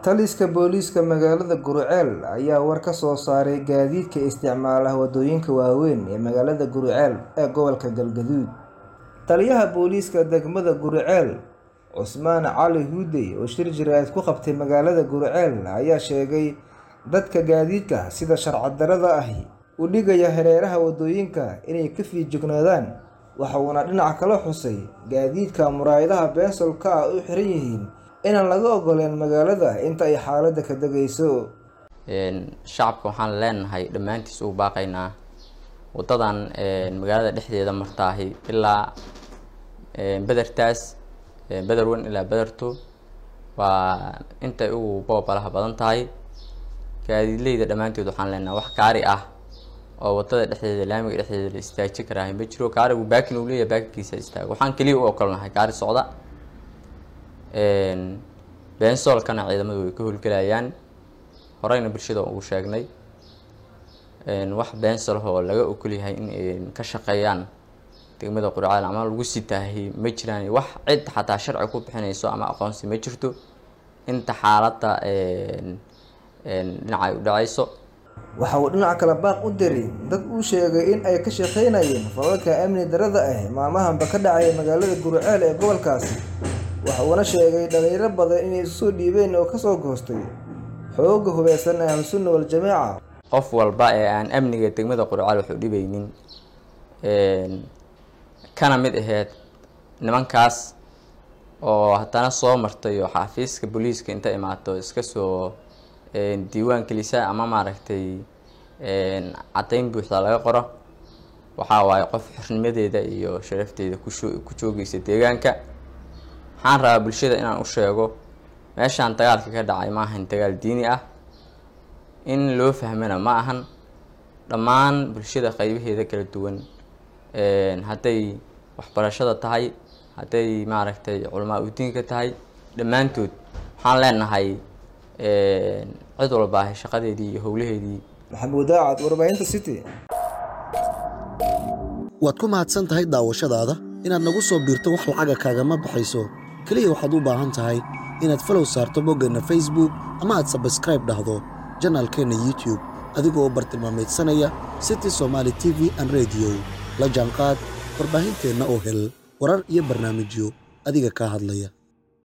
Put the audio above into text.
Taliska booliiska magaalada Guriceel ayaa war ka soo saaray gaadiidka isticmaala wadooyinka waaweyn ee magaalada Guriceel ee gobolka Galgaduud. Taliyaha booliiska degmada Guriceel, Cusmaan Cali Huudey oo shir jireed ku qabtay magaalada Guriceel ayaa sheegay dadka gaadiidka sida sharci darrada ahi u dhigaya hareeraha wadooyinka inay ka feejignaadaan waxa uuna dhinaca kale xusay gaadiidka muraayadaha bensolka ah u xiran yihiin inaan laga ogoleen magaalada inta ay xaaladda ka degayso. shacabka waxaan leenahay dhammaantiis ugu baaqaynaa wadadan magaalada dhexdeeda martaahi ilaa bedertaas beder weyn ilaa bederto waa intay ugu boobalaha badan tahay gaadiidleyda dhammaantood waxaan leenahay wax gaari ah oo wadada dhexdeeda laamiga dhexdeeda la istaajin karaahi ma jiro gaarigu baakin uu leeyahay baakinkiisa istaago waxaan keliya u ogolnahay gaari socda bensolkana ciidamadu way ka howlgelayaan horeyna bulshada ugu sheegnay wax bensol oo laga ogol yahay in ka shaqeeyaan degmada Guriceel ama lagu sitaahi ma jiraan wax cid xataa sharci ku bixinayso ama aqoonsi ma jirto inta xaaladda dhinaca ay u dhacayso waxa uu dhinaca kale baaq u diray dad uu sheegay in ay ka shaqeynayeen falalka amni darrada ah maalmahanba ka dhacaya magaalada Guriceel ee gobolkaasi waxa uuna sheegay dhalinyaro badan inay isu soo dhiibeen oo kasoo goostay xoogga hubeysan ee ahlusunna wal jamaaca qof walba ee aan amniga degmada Guriceel wax u dhibaynin kana mid aheyd nimankaas oo haddana soo martay oo xafiiska booliiska inta imaato iska soo diiwaan gelisa ama maaragtay caddayn buuxda laga qoro waxaa waaye qof xornimadeeda iyo sharafteeda ku joogaysa deegaanka waxaan rabaa bulshada inaan u sheego meeshaan dagaalka ka dhacay ma ahan dagaal diini ah in loo fahmana ma ahan dhammaan bulshada qaybaheeda kala duwan hadday waxbarashada tahay hadday maaragtay culamaa udiinka tahay dhammaantood waxaan leenahay cid walba ahay shaqadeedii iyo howlaheedii maxamuud daacad warbaahinta city waad ku mahadsan tahay daawashadaada inaad nagu soo biirto wax lacaga kaagama baxayso keliya waxaad u baahan tahay inaad falow saarto boggeenna facebook ama aad sabskraib dhahdo janaalkeenna youtube adigoo bartilmaameedsanaya city somaali t v an rediyo la jaanqaad warbaahinteenna oo hel warar iyo barnaamijyo adiga kaa hadlaya